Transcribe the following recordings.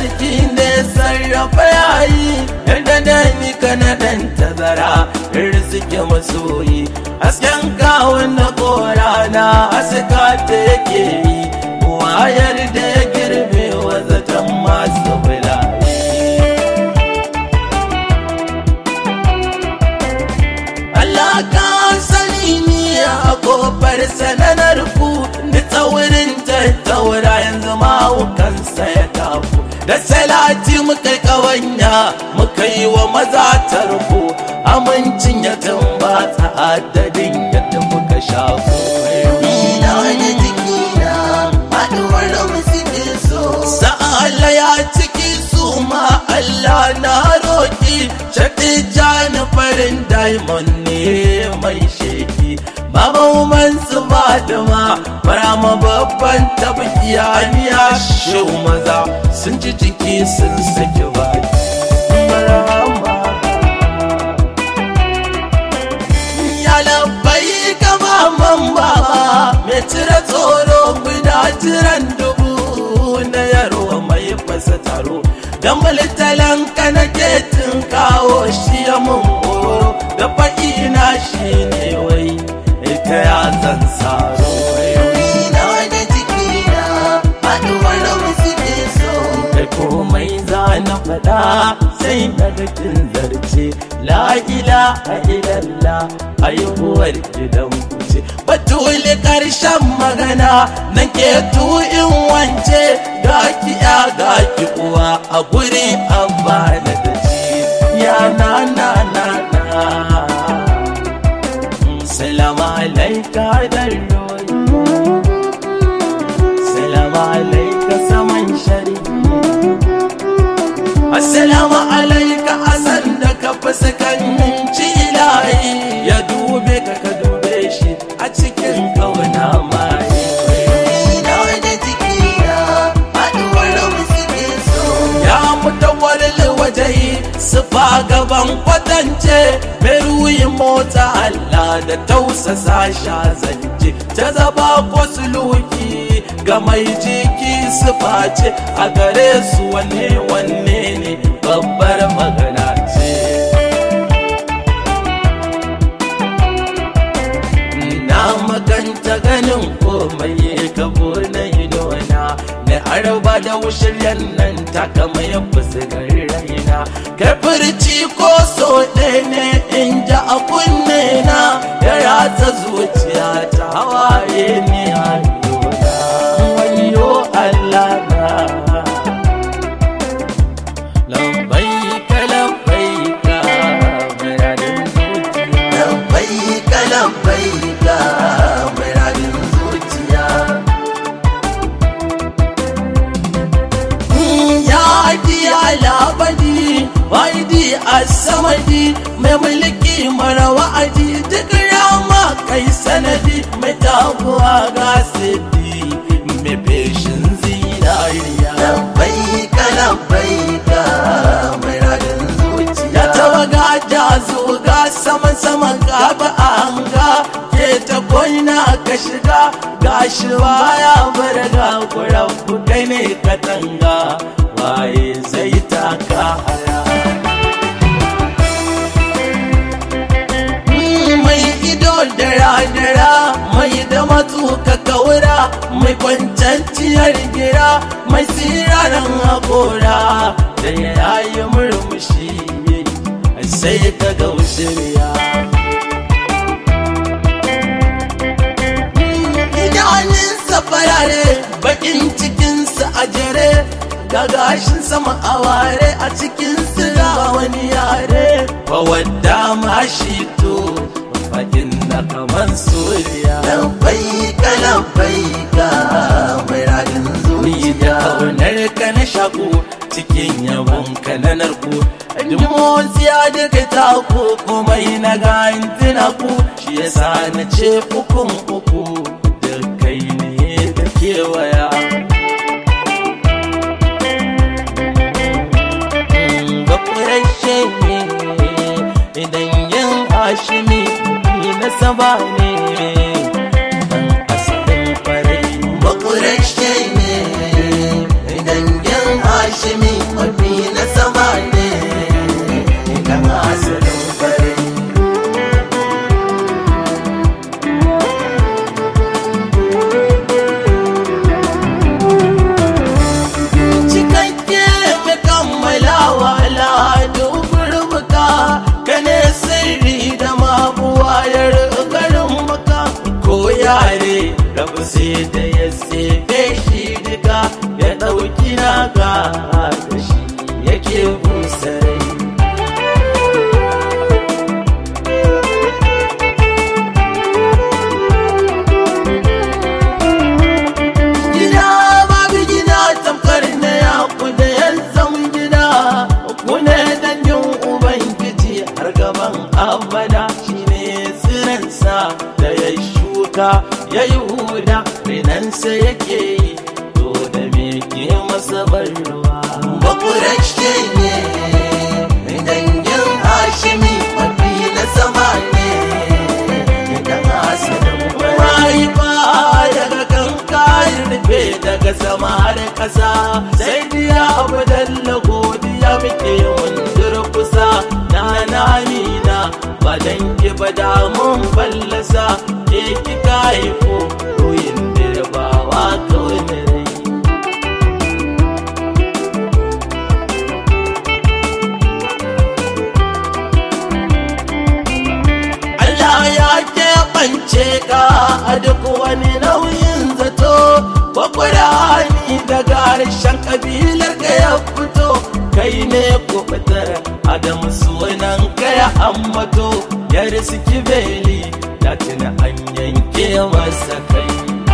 sarki ne sarrafa yayi yadda da ni kana dan tazara rizki masoyi hasken kawun na korana haska ta yake yi wayar da ya girbe wa zaton masu bulayi Allah ka sani ni a kofar sananar ku da tsaurin tattaura yanzu mawukansa ya tafu da salati muka kawanya muka yi wa maza tarko amincin ya tambata adadin yadda muka shafu Ina wani jikina haɗuwar musulmi so. sa'ala ya ciki su ma Allah na roƙi shaɗi jani farin diamond ne mai sheki Baban su Fatima Marama babban tabbiya niya shi maza sun ji jiki sun saki baki Marama ya labbai kama man baba mai cire tsoro guda jiran dubu na yaro mai fasa taro dan malitalan ka na ketin kawo shi ya mun horo da faɗi na shi ne wai ita ya zan saro Ina wani jikina haɗuwar musulmi so. da komai za na faɗa sai daga kin zarce la ilaha illallah haihuwar gidan kuce batuli karshen magana nan ke tu'in wance ga ki ya ga ki uwa a guri abba da ta ci ya na na na na Salamu alaika darroyi Salamu alaika saman shari'a Assalamu alaika asan da ka fuskanci ilahi ya dube ka ka dube shi a cikin kauna mai Ina wani jikina haɗuwar musulmi so. ya mutawalil wajahi sufa gaban kwatance mai ruyin mota Allah da tausasa sha zance ta zaba ko suluki ga mai jiki sufa ce a gare su wanne wanne ne babbar magana ce na maganta ganin komai kabo na idona na arba da wushiryan nan ta kama ya fuskar raina kai furci ko so ɗaya ne in ji a kunne na ya ratsa zuciya ta hawaye ne a idona wayo Allah na lambaika lambaika muradin zuciya Labbaika labbaika muradin zuciya. ya haɗi alabadi waidi asamadi mai mulki mara wa'adi duk rama kai sanadi mai taguwa ga sidi mai feshin zinariya Labbaika labbaika muradin zuciya. ya taba gaja zuga sama sama gaba a hanga ke ta koina ka shiga gashi baya bar ga kuran kai ne katanga waye zai taka haya mai ido dara-dara mai da matuka kaura mai kwanciyar gira mai siraran haƙora da ya yi murmushi sai ka ga shirya idanunsa farare bakin cikinsa a jere ga gashin sama a ware a cikinsu ga wani yare ba wadda ma shi to fakin na kaman suriya Labbaika labbaika muradin ni zuciya. da kaunar ka na shaku cikin yabon ka na narko duk motsiya daga taku komai na gantina ku shi yasa na ce ukun uku da kai ne da kewaya ga kurashe ne idan yin hashimi ni na saba ne dan asalin farai Bakurashe ne dangin Hashimi asalin farai cikakke mai kammalawa al'adu gurbuka ka ne sirri da mabuwayar garin maka ko yare rabu sai da ya tsefe shi duka ya ɗauki naka da shi yake busarai gida babu gida tamkar na ya da yan zama gida ku ne dangin ubangiji har gaban abada shine tsiransa da ya shuka ya yi huda renansa yake yi to da me ke masa barwa bakurashe ne dangin hashimi mafi na sama ne dan asalin farai mahaifa daga kan kayan rufe daga sama har kasa sai diya abu dalla godiya muke mun durkusa na na na ba dan ki ba da mun fallasa ke kika haifo koyin dirbawa kawai na rai Allah ya keɓance ka a duk wani nauyin zato kwakwurani daga harshen ƙabilar ka ya fito kai ne kubutar adam sunan ka ya ambato ya riski beli da tuna an yanke masa kai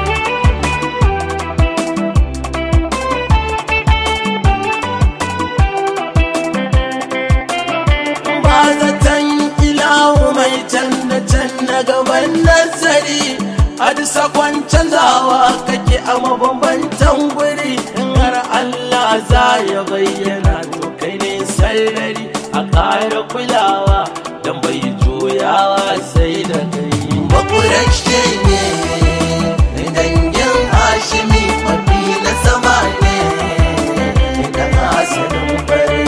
ba zaton ilahu mai canza canza gaban nazari a bisa canzawa kake a mabambantan guri in har Allah za ya bayyana to kai ne sarari a ƙara kulawa don bai juyawa sai da kai bakurashe ne dangin hashimi mafi na sama ne dan asalin farai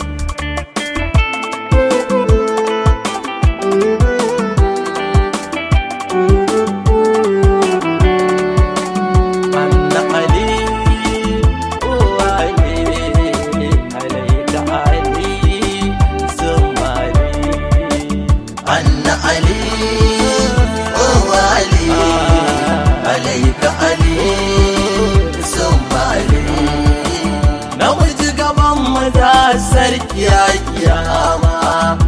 Anna Ali, oh Ali, alaika Ali, Somali. anna ali oh ali alaika ali somali namiji gaban maza sarki ya kiyama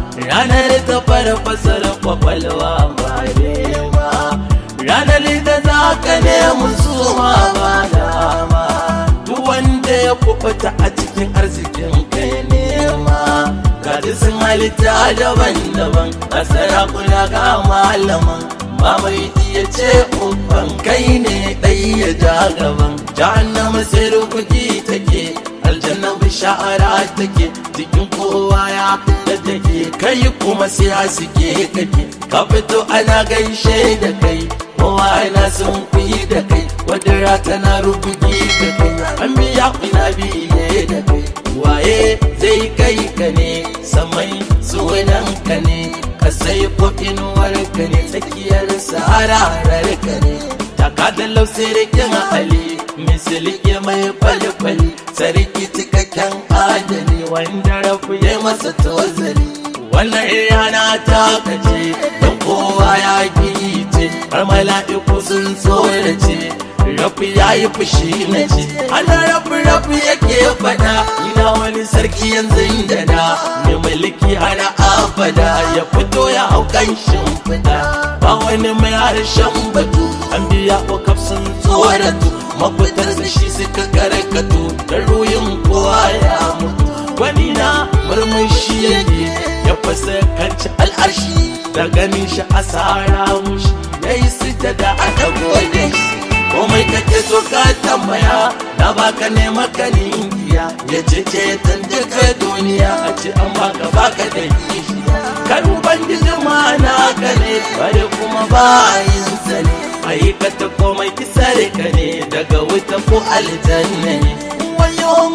ranar ta farfasar kwakwalwa ba nema ranar da za ka nemi suma ba dama duk wanda ya kubuta a cikin arzikin kai nema gaji sun halitta daban-daban a sarakuna ga malaman ba mai iya ce uban kai ne ɗai ya ja gaban jahannama sai rukuki take aljanna bishara take jikin kowa ya da take kai kuma sai haske kake ka fito ana gaishe da kai kowa yana sun kuyi da kai wadda tana rubuki da kai an biya kuna biye da kai waye zai kai ka ne samai sunan ka ne ka sai ko inuwar ka ne tsakiyar sahararar ka ne taka da lausirikin ali misilike mai kwali-kwali sarki cikakken adali wanda rafu ya masa tozali wannan yana ta kace don kowa ya ce har mala'iku sun tsorace rafu ya yi fushi na ce ana rafu rafu yake faɗa ina wani sarki yanzu da na mai mulki hana abada ya fito ya hau kan shimfiɗa ba wani mai harshen batu an biya ko kafsin tsoratu mafitar da shi suka karkatu da ruyin kowa ya mutu wani na murmushi yake ya fasa kanci al'arshi da ganin shi asara mushi ya yi sujada a dago da shi komai kake so ka tambaya na baka ne maka ningiya ya ce ce duka duniya a ce an baka baka da kishi kan ubangiji ma na ka ne bare kuma bayin sa ne aikata komai kisare ka ne daga wuta ko aljanna ne wayo mala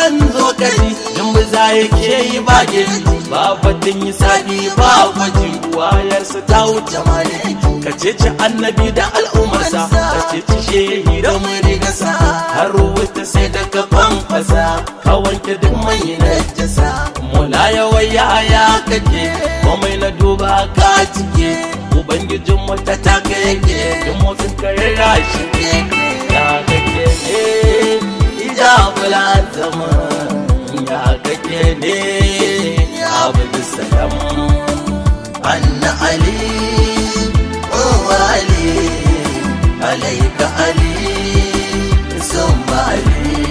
zan zo kaji in ba za ya ke yi ba gani ba batun yi sabi ba gwaji wayarsa ta wuce maliki ka ceci annabi da al'ummarsa ka ceci shehi da murigasa har wuta sai da ka kwankwasa ka wanke duk mai najasa mula yawan yaya kake komai na duba ka cike ubangijin wata ta ka yake duk motsin karera shi ya kake ne ijabul zama ya kake ne abu salam أن علي هو علي عليك علي ثم علي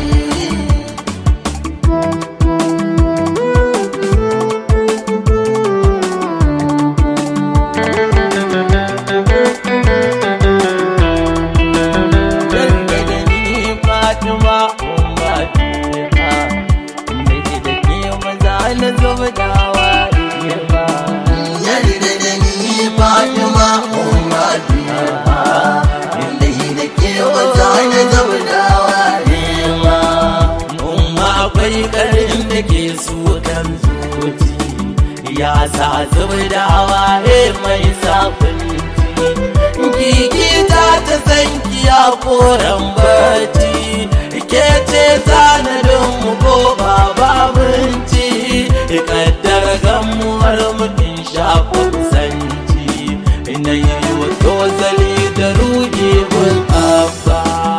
Yarda ni Fatima ummatiha Mai da ke maza na zuba dawa ba yarda da ni Fatima ummatiha inda yi da ke wata na zaunawa nema Umma akwai karin da ke su kan zuci Ya sa zuba dawa mai safin Gigi ta ta san kiya koren bacci Ke ce tanadin mu ko ba babinci Kaddar gamuwar mutum shafin sanci Ina yi wa tozali da ruhi gun abba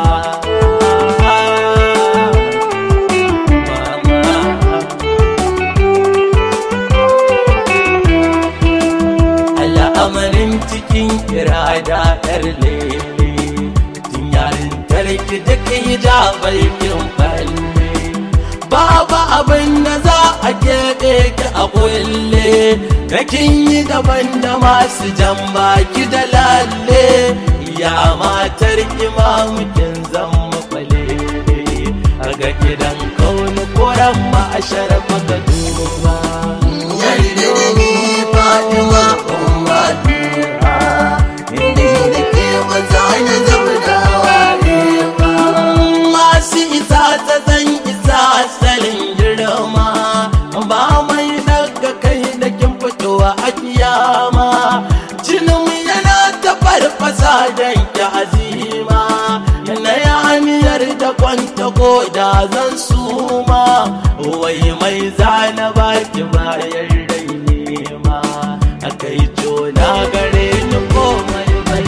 al'amarin cikin irada yar lele tun yarin tarki da kai da barkin falle babu abin da za a keɓe ki a kulle kakin yi daban da masu jan baki da lalle ya matar imamukin zama kwale a ga gidan kauni koran ma a sharafa ga duba yarda da ni Fatima ummatiha inda yi da ke wata na zaunawa nema masu isa ta zan isa asalin girma ba mai daga kai da kin fitowa a kiyama jinin yana ta farfasa don ki azima na yaniyar da kwanta ko da zan suma wai mai zana baki bayan rai nema akai jona gare ni komai bai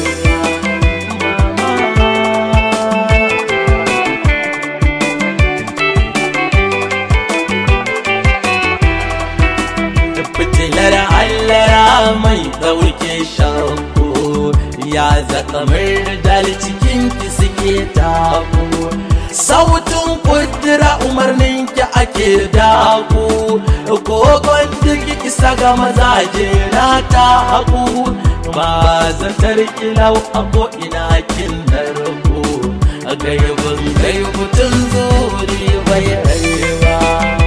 fitilar hallara mai ɗauke shakku ya zaka dal cikin ki suke taku sautin kudura umarnin ki ake daku kogon duk isa ga mazaje na ta haku ba zatar kilau a ko'ina kin narko a gaibin gaibutun zuri bai rayuwa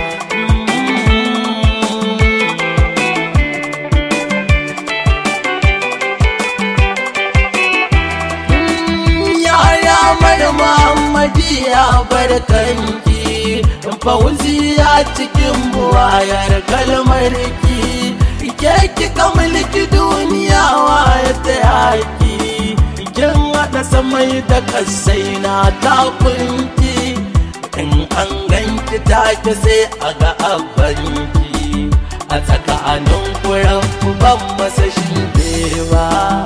yaya mai Muhammadi ya barkanki fauziya cikin buwayar kalmar ki ke kika mulki duniya waya ta yaki kin haɗa samai da kasai na takunki in an ganki take sai a ga abanki a tsakanin kuran ban masa shi ba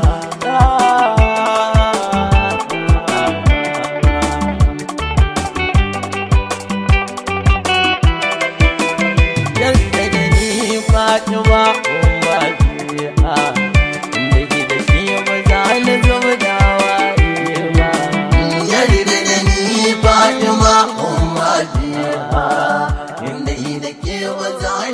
yadda da ni fatima umma biya inda ke da shi ba za na zama da waye ba yarda da ni Fatima ummatiha